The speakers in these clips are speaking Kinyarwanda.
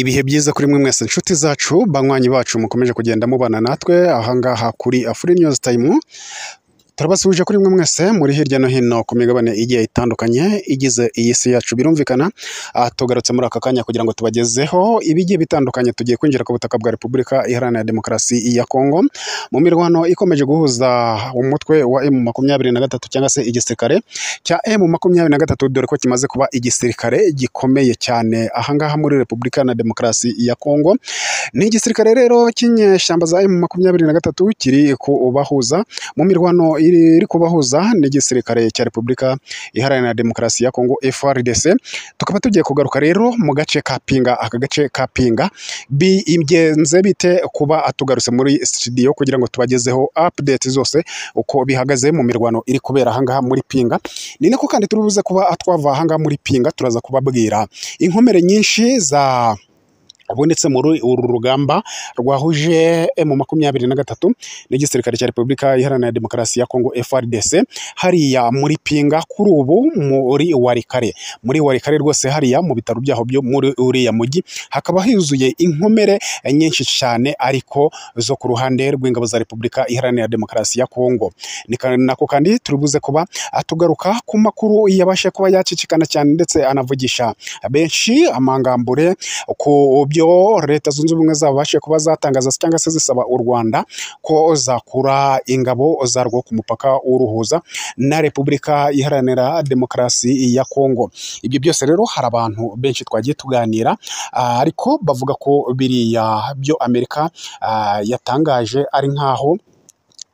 Ibihe byiza kuri mwe mwese nshuti zacu, banywanyi bacu mukomeje kugenda mubana natwe aha ngaha kuri Afurika News Time, turabasuhuje kuri mwe mwese muri hirya no hino ku migabane igiye itandukanye igize iyi si yacu. Birumvikana aha tugarutse muri aka kanya kugira ngo tubagezeho ibigiye bitandukanye. Tugiye kwinjira ku butaka bwa Repubulika Iharanira Demokarasi ya Kongo mu mirwano ikomeje guhuza umutwe wa M makumyabiri na gatatu cyangwa se igisirikare cya M makumyabiri na gatatu, dore ko kimaze kuba igisirikare gikomeye cyane aha ngaha muri Repubulika na Demokarasi ya Kongo. Ni igisirikare rero cy'inyeshyamba za M makumyabiri na gatatu kiri kubahuza mu mirwano iri kubahuza n'igisirikare cya Repubulika Iharanira Demokarasi ya Kongo FARDC. Tukaba tugiye kugaruka rero mu gace ka Pinga, aka gace ka Pinga bigenze bite kuba atugarutse muri studio kugira ngo tubagezeho update zose uko bihagaze mu mirwano iri kubera aha ngaha muri Pinga. Ni nako kandi turi buze kuba twava aha ngaha muri Pinga turaza kubabwira inkomere nyinshi za ubonetse muri uru rugamba rwahuje emu makumyabiri na gatatu n'igisirikare cya repubulika iharanira demokarasi ya kongo FARDC hariya muri pinga kuri ubu muri warikare muri warikare rwose hariya mu bitaro byaho byo muri uriya mujyi hakaba huzuye inkomere nyinshi cyane ariko zo ku ruhande rw'ingabo za repubulika iharanira demokarasi ya kongo Ni ka- nako kandi turi buze kuba atugaruka ku makuru yabashe kuba yacicikana cyane ndetse anavugisha benshi amangambure ku byo leta zunze ubumwe zabashe kuba zatangaza cyangwa se zisaba u rwanda ko zakura ingabo zarwo ku mupaka uruhuza na repubulika iharanira demokarasi ya kongo ibyo byose rero hari abantu benshi twagiye tuganira ah, ariko bavuga ko biriya byo amerika ah, yatangaje ari nk'aho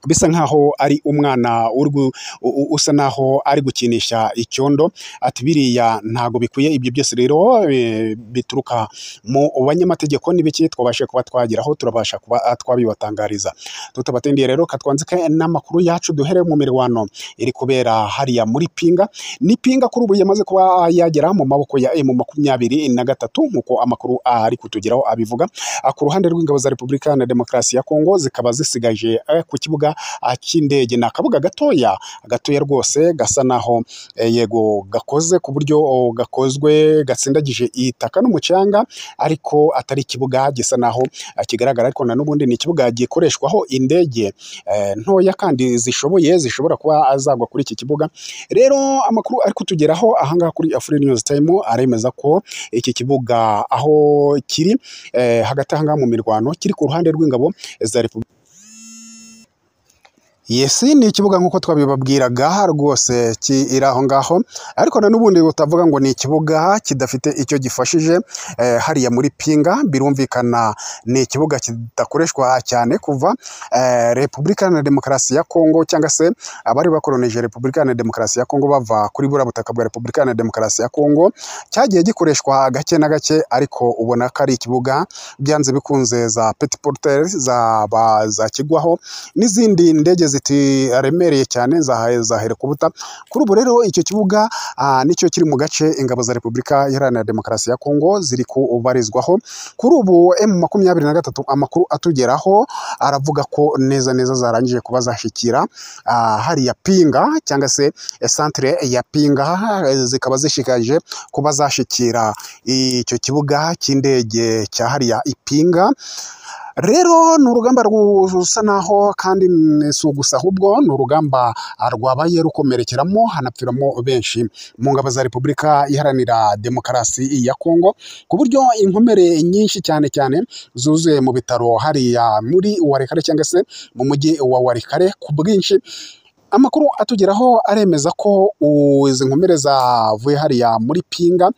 bisa nkaho ari umwana uri gu- u- u- usa naho ari gukinisha icyondo ati biriya ntago bikwiye ibyo byose rero eh, bituruka mu banyamategeko n'ibiki twabashe kuba twageraho turabasha kuba ah, twabibatangariza tutabatendiye rero katwanzike n'amakuru yacu duhere mu mirwano iri kubera hariya muri pinga ni pinga kuri ubu yamaze kuba yagera mu maboko ya emu makumyabiri na gatatu nk'uko amakuru ari kutugeraho abivuga Ah, ku ruhande rw'ingabo za repubulika na demokarasi ya kongo zikaba zisigaje eh, ku kibuga ah, cy'indege ni akabuga gatoya gatoya rwose gasa naho eh, yego gakoze ku buryo oh, gakozwe gatsindagije itaka n'umucanga ariko atari ikibuga gisa naho ah, kigaragara ariko na n'ubundi ni ikibuga gikoreshwaho indege eh, ntoya kandi zishoboye zishobora kuba zagwa kuri iki kibuga rero amakuru ari kutugeraho ahangaha kuri afurika news time aremeza ko iki kibuga aho kiri eh, hagati aha ngaha mu mirwano kiri ku ruhande rw'ingabo za repubulika Yesi ni ikibuga nk'uko twabibabwiraga rwose kiri aho ngaho ariko na n'ubundi utavuga ngo ni ikibuga kidafite icyo gifashije eh, hariya muri Pinga birumvikana ni ikibuga kidakoreshwa cyane kuva eh, Repubulika na Demokarasi ya Kongo cyangwa se abari bakoronije Repubulika na Demokarasi ya Kongo bava kuri buriya butaka bwa Repubulika na Demokarasi ya Kongo cyagiye gikoreshwa gake na gake ariko ubona ko ari ikibuga byanze bikunze za petit porter za ba- za kigwaho n'izindi ndege zitiremereye cyane za za herikubuta kuri ubu rero icyo kibuga ah, nicyo kiri mu gace ingabo za repubulika iharanira demokarasi ya kongo ziri kubarizwaho kuri ubu m makumyabiri na gatatu amakuru atugeraho aravuga ko neza neza zarangije kuba zashyikira ah, hariya pinga cyangwa se eh, centre ya pinga eh, zikaba zishikaje kuba zashyikira icyo kibuga cy'indege cya hariya ipinga rero ni urugamba rwu- rusa naho kandi ni- si gusa ahubwo ni urugamba ah, rwabaye rukomerekeramo hanapfiramo benshi mu ngabo za repubulika iharanira demokarasi ya kongo ku buryo inkomere nyinshi cyane cyane zuzuye mu bitaro hariya muri warikare cyangwa se mu mujyi wa warikare ku bwinshi amakuru atugeraho aremeza ko u- izi nkomere zavuye hariya muri pinga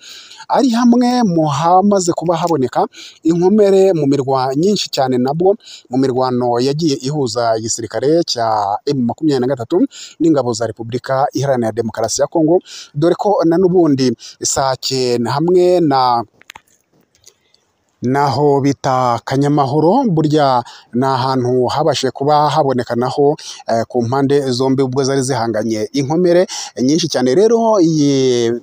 ari hamwe mu hamaze kuba haboneka inkomere mu mirwa nyinshi cyane nabwo mu mirwano yagiye ihuza igisirikare cya M makumyabiri na gatatu n'ingabo za Repubulika Iharanira Demokarasi ya Kongo dore ko na n'ubundi sake hamwe na naho bita kanyamahoro burya ni ahantu habashije kuba haboneka naho eh, ku mpande zombi ubwo zari zihanganye inkomere nyinshi cyane rero iyi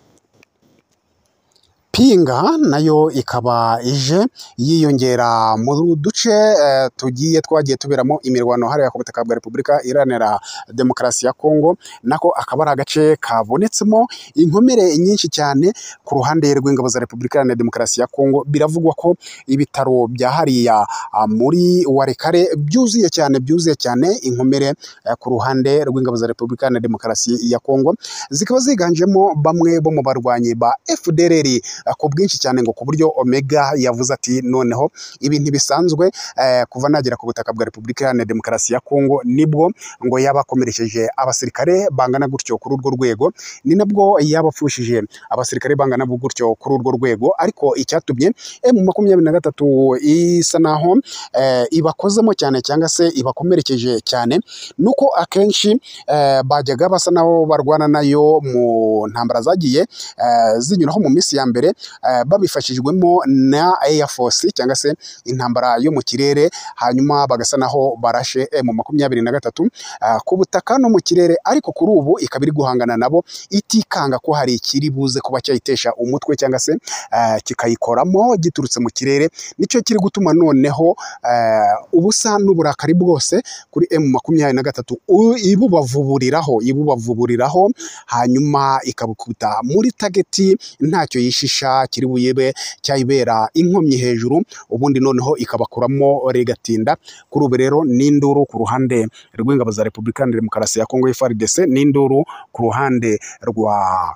pinga nayo ikaba ije yiyongera mu duce eh, tugiye twagiye tuberamo imirwano hariya ku butaka bwa repubulika iharanira demokarasi ya kongo nako akaba ari agace kabonetsemo inkomere nyinshi cyane ku ruhande rw'ingabo za repubulika iharanira demokarasi ya kongo biravugwa ko ibitaro bya hariya ah, muri warekare byuzuye cyane byuzuye cyane inkomere eh, ku ruhande rw'ingabo za repubulika iharanira demokarasi ya kongo zikaba ziganjemo bamwe bo mu barwanyi ba FDLR eh, ku bwinshi cyane ngo ku buryo Omega yavuze ati noneho ibi ntibisanzwe eh, kuva nagera ku butaka bwa Repubulika Iharanira Demokarasi ya Kongo nibwo ngo yabakomeresheje abasirikare bangana gutyo kuri urwo rwego ni nabwo yabapfushije abasirikare bangana gutyo kuri urwo rwego ariko icyatumye mu makumyabiri na gatatu isa naho eh, ibakozemo cyane cyangwa se ibakomerekeje cyane nuko akenshi eh, bajyaga basa naho barwana nayo mu ntambara zagiye eh, zinyuraho mu minsi ya mbere eh, babifashijwemo na Air Force cyangwa se intambara yo mu kirere hanyuma bagasa naho barashe mu makumyabiri na gatatu eh, ku butaka no mu kirere ariko kuri ubu ikaba iri guhangana nabo itikanga ko hari ikiri buze kuba cyayitesha umutwe cyangwa se eh, kikayikoramo giturutse mu kirere nicyo kiri gutuma noneho eh, ubusa n'uburakari bwose kuri M makumyabiri na gatatu u- ibubavuburiraho ibubavuburiraho hanyuma ikabukubita muri tageti ntacyo yishisha kiri buyibe cyayibera inkomyi hejuru ubundi noneho ikabakuramo regatinda kuri ubu rero n'induru ku ruhande rw'ingabo za Repubulika Iharanira Demokarasi ya Kongo FARDC n'induru ku ruhande rwa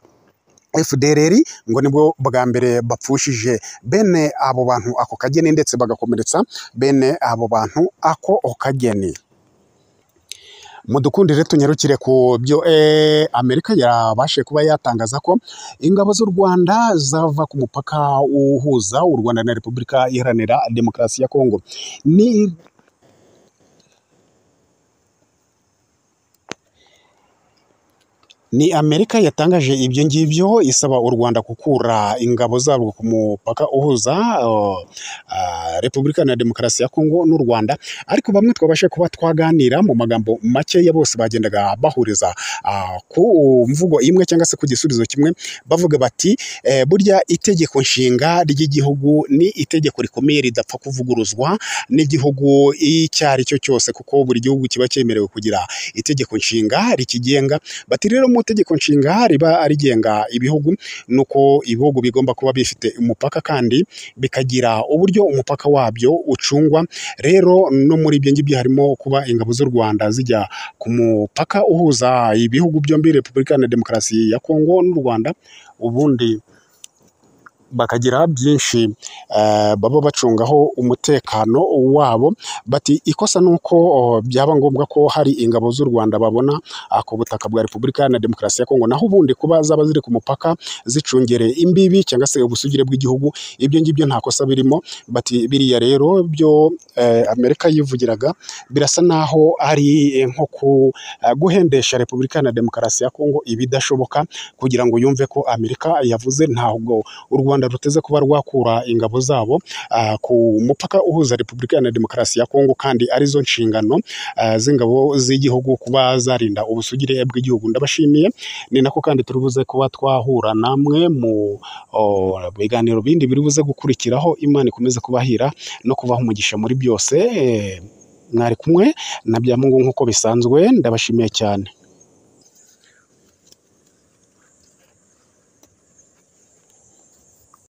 FDLR ngo nibwo bwa mbere bapfushije bene abo bantu ako kageni ndetse bagakomeretsa bene abo bantu ako kageni mudukundire tunyarukire ku byo eh, amerika yarabashe kuba yatangaza ko ingabo z'u rwanda zava ku mupaka uhuza u rwanda na repubulika iharanira demokarasi ya kongo ni Ni Amerika yatangaje ibyo ngibyo isaba u Rwanda gukura ingabo zarwo ku mupaka uhuza uh, uh, Repubulika na Demokarasi ya Kongo n'u Rwanda ariko bamwe twabashe kuba twaganira mu magambo makeya bose bagendaga bahuriza uh, ku mvugo imwe cyangwa se ku gisubizo kimwe bavuga bati eh, burya itegeko nshinga ry'igihugu ni itegeko rikomeye ridapfa kuvuguruzwa n'igihugu icyo ari cyo cyose kuko buri gihugu kiba cyemerewe kugira itegeko nshinga rikigenga bati rero mu itegeko nshinga riba rigenga ibihugu nuko ibihugu bigomba kuba bifite umupaka kandi bikagira uburyo umupaka wabyo ucungwa rero no muri ibyo ngibyo harimo kuba ingabo z'u Rwanda zijya ku mupaka uhuza ibihugu byombi Repubulika na Demokarasi ya Kongo n'u Rwanda ubundi bakagira byinshi eh, baba bacungaho umutekano wabo bati ikosa nuko oh, byaba ngombwa ko hari ingabo z'u Rwanda babona ah, ku butaka bwa Repubulika na Demokarasi ya Kongo naho ubundi kuba zaba ziri ku mupaka zicungere imbibi cyangwa se ubusugire bw'igihugu ibyo ngibyo nta kosa birimo bati biriya rero byo eh, Amerika yivugiraga birasa naho ari eh, nko ku- eh, guhendesha Repubulika na Demokarasi ya Kongo ibidashoboka kugira ngo yumve ko Amerika yavuze ntabwo u Rwanda ruteze kuba rwakura ingabo zabo ah, ku mupaka uhuza Repubulika Iharanira Demokarasi ya Kongo kandi arizo nshingano ah, z'ingabo z'igihugu kuba zarinda ubusugire bw'igihugu ndabashimiye ni nako kandi turi buze kuba twahura namwe mu oh, biganiro bindi biri buze gukurikiraho Imana ikomeze kubahira no kubaha umugisha muri byose Eh, mwari kumwe na bya Mungu nk'uko bisanzwe ndabashimiye cyane